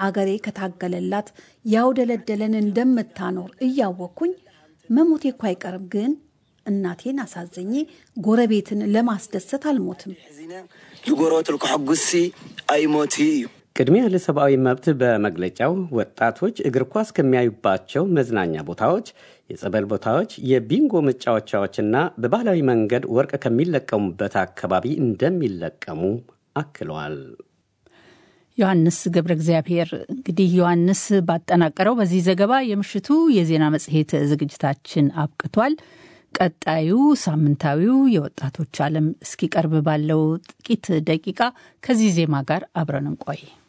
አገሬ ከታገለላት ያውደለደለን እንደምታኖር እያወቅኩኝ መሞቴ እኮ አይቀርም ግን እናቴን አሳዘኜ ጎረቤትን ለማስደሰት አልሞትም። ዝጎረቤት ሕጉሲ አይሞት እዩ ቅድሚያ ለሰብአዊ መብት በመግለጫው ወጣቶች እግር ኳስ ከሚያዩባቸው መዝናኛ ቦታዎች፣ የጸበል ቦታዎች፣ የቢንጎ መጫወቻዎችና በባህላዊ መንገድ ወርቅ ከሚለቀሙበት አካባቢ እንደሚለቀሙ አክለዋል። ዮሐንስ ገብረ እግዚአብሔር። እንግዲህ ዮሐንስ ባጠናቀረው በዚህ ዘገባ የምሽቱ የዜና መጽሔት ዝግጅታችን አብቅቷል። ቀጣዩ ሳምንታዊው የወጣቶች ዓለም እስኪቀርብ ባለው ጥቂት ደቂቃ ከዚህ ዜማ ጋር አብረን እንቆይ።